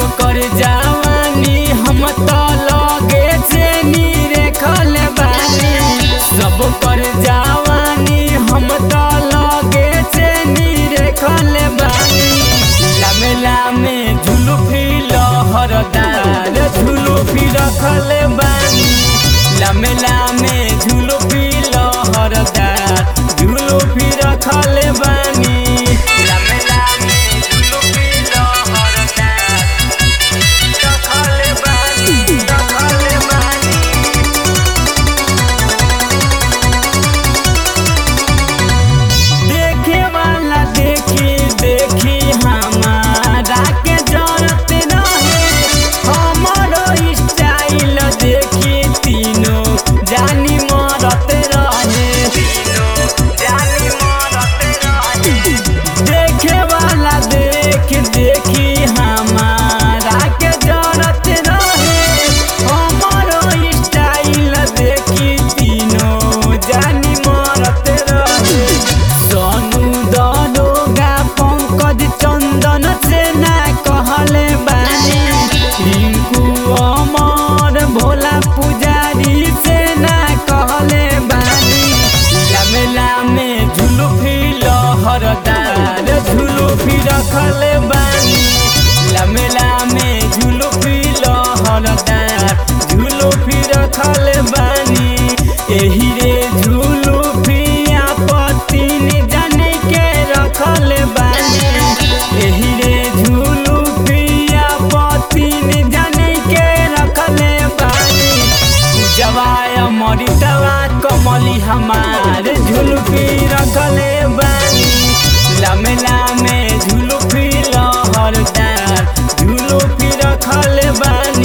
कर जवानी हम तो लगे चेनी रेखल बानी सब कर जवानी हम तो लगे चेनी रेखल बानी लामे लामे झुलुफी लहरदार झुलुफी रखल बानी लामे लामे झुलुफी लहरदार झुलुफी रखल बानी लामे लामे झुलुफी लहरदार रखल बानी रखल बानी देखे वाला देखी देखी हमारा के जरत रहे हमारो स्टाइल देखी तीनों जानी मरत रहे तीनों जानी मरत रहे देखे वाला देख देखी हमारा के जरत रहे हमारो स्टाइल देखी तीनों जानी मरत रहे सोनू दरोगा पंकज चंदन से ना कहले बानी रिंकू अमर भोला पुजारी से ना कहले बानी लामे लामे झुलुफी लहरदार झुलुफी रखले बानी लामे लामे झुलुफी लहरदार झुलुफी रखले बानी एही रे झुलुफी आपत्तिन जाने के रखल बानी एही रे झुलुफी आपत्तिन जाने के रखल बानी जवाय मरितवा कमली हमार झुलुफी रखले बानी लामे लामे झुलुफी लहरदार झुलुफी रखल बानी